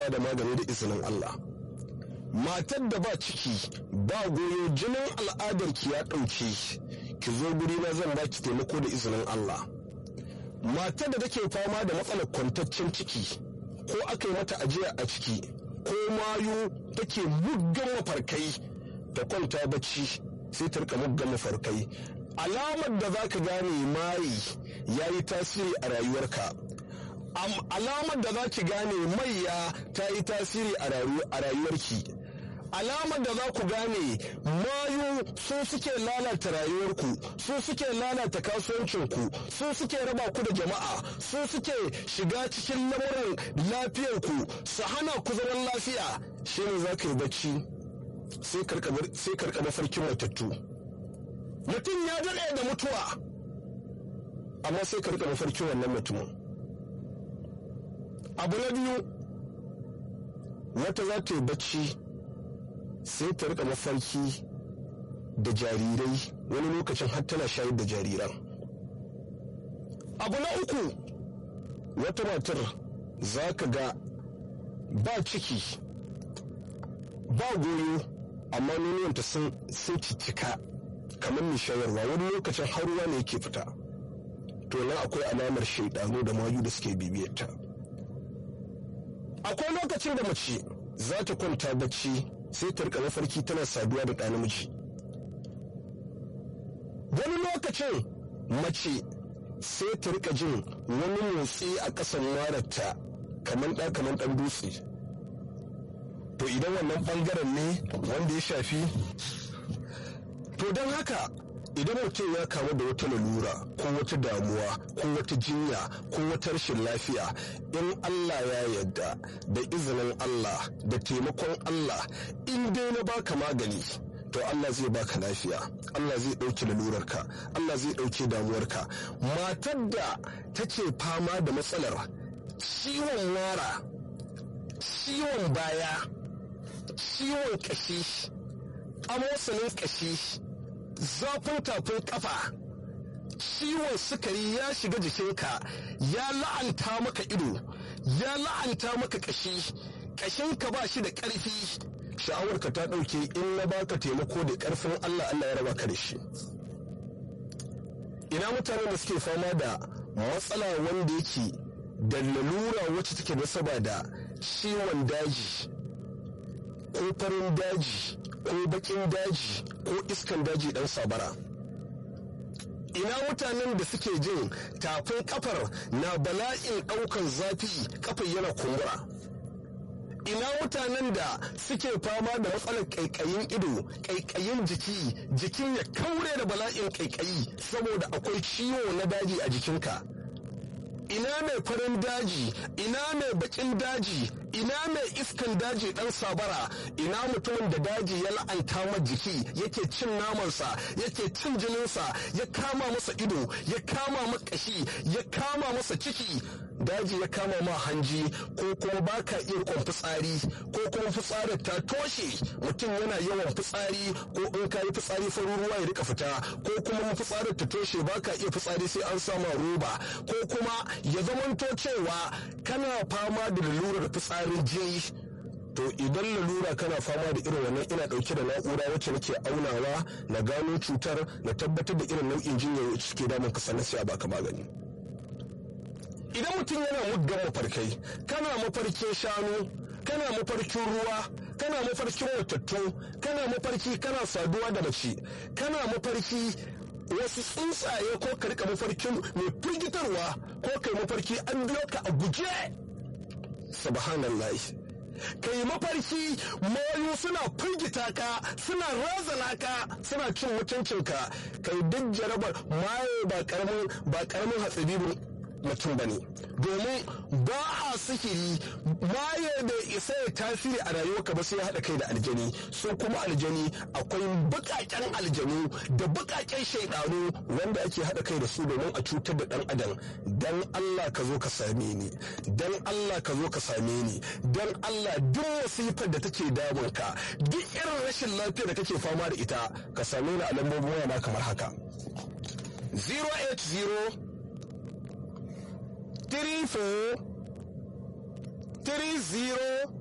da magani da izinin Allah matar da ba ciki ba goyo jinin al'adarki ya ɗauke ki zo guri na zan baki taimako da izinin Allah matar da take fama da matsalar kwantaccen ciki ko aka yi mata ajiya a ciki ko mayu take muggan mafarkai ta kwanta bacci sai ta rika muggan mafarkai alamar da za ka gane mayi ya yi tasiri a rayuwarka alamar da za ki gane maiya ta yi tasiri a rayuwarki alamar da za ku gane mayu su suke lalata rayuwarku su suke lalata kasuwancinku su suke raba ku da jama'a su suke shiga cikin lamuran lafiyarku su hana ku zaman lafiya shi ne za ka yi bacci sai karka mafarkin matattu mutum ya daɗe da mutuwa amma sai karka mafarkin wannan mutumin abu na biyu wata za ta yi bacci sai ta rika mafarki da jarirai wani lokacin har tana shayar da jariran abu na uku wata matar za ka ga ba ciki ba goyo amma nononta sun cicika kamar mai shayarwa wani lokacin har ruwa ne yake fita to nan akwai alamar shaidanu da mayu da suke bibiyarta akwai lokacin da mace za ta kwanta bacci sai ta rika mafarki tana saduwa da ɗa namiji wani lokacin mace sai ta rika jin wani motsi a ƙasan mararta kamar ɗa kamar ɗan dutse to idan wannan ɓangaren ne wanda ya shafi to don haka idan mutum ya kamu da wata lalura ko wata damuwa ko wata jinya ko wata rashin lafiya in Allah ya yarda da izinin Allah da taimakon Allah in dai na baka magani to Allah zai baka lafiya Allah zai ɗauki lalurarka Allah zai ɗauki damuwarka matar da take fama da matsalar ciwon wara ciwon baya ciwon ƙashi amosanin ƙashi zafin tafin kafa ciwon sukari ya shiga jikinka ya la'anta maka ido ya la'anta maka kashi kashinka ba shi da ƙarfi sha'awarka ta ɗauke in na baka taimako da ƙarfin Allah Allah ya raba ka da shi ina mutane da suke fama da matsala wanda yake da lalura wacce take nasaba da ciwon daji ko farin daji ko bakin daji ko iskan daji dan sabara ina mutanen da suke jin tafin kafar na bala'in daukan zafi kafar yana kumbura ina mutanen da suke fama da matsalar kaikayin ido kaikayin jiki jikin ya kaure da bala'in kaikayi saboda akwai ciwo na daji a jikinka ina mai farin daji ina mai bakin daji ina mai iskan daji dan sabara ina mutumin da daji ya la'anta ma jiki yake cin namansa yake cin jininsa ya kama masa ido ya kama ma kashi ya kama masa ciki daji ya kama ma hanji ko kuma baka iya kwan fitsari ko kuma fitsarin ta toshe mutum yana yawan fitsari ko in ka yi fitsari farin ruwa ya rika fita ko kuma fitsarin ta toshe baka iya fitsari sai an sama roba ko kuma ya zamanto cewa kana fama da lalurar fitsarin jini to idan lalura kana fama da irin wannan ina dauke da na'ura wacce nake aunawa na gano cutar na tabbatar da irin nau'in jinya wacce suke damun ka sannan sai a baka magani idan mutum yana muggan mafarkai kana mafarkin shanu kana mafarkin ruwa kana mafarkin watattu kana mafarki kana saduwa da mace kana mafarki wasu tsuntsaye ko ka rika mafarkin mai firgitarwa ko kai mafarki an biyo ka a guje subhanallah kai mafarki mayu suna firgita ka suna razana ka suna cin mutuncinka kai duk jarabar maye ba karamin ba karamin hatsari mutum ba ne domin ba a sihiri maye da isa ya tasiri a rayuwarka ba sai ya haɗa kai da aljani su kuma aljani akwai bukaken aljanu da bukaken shaidanu wanda ake haɗa kai da su domin a cutar da ɗan adam dan Allah ka zo ka same ni dan Allah ka zo ka same ni dan Allah duk wasifar da take damun ka duk irin rashin lafiya da kake fama da ita ka same ni a lambobin waya kamar haka 080 three four 30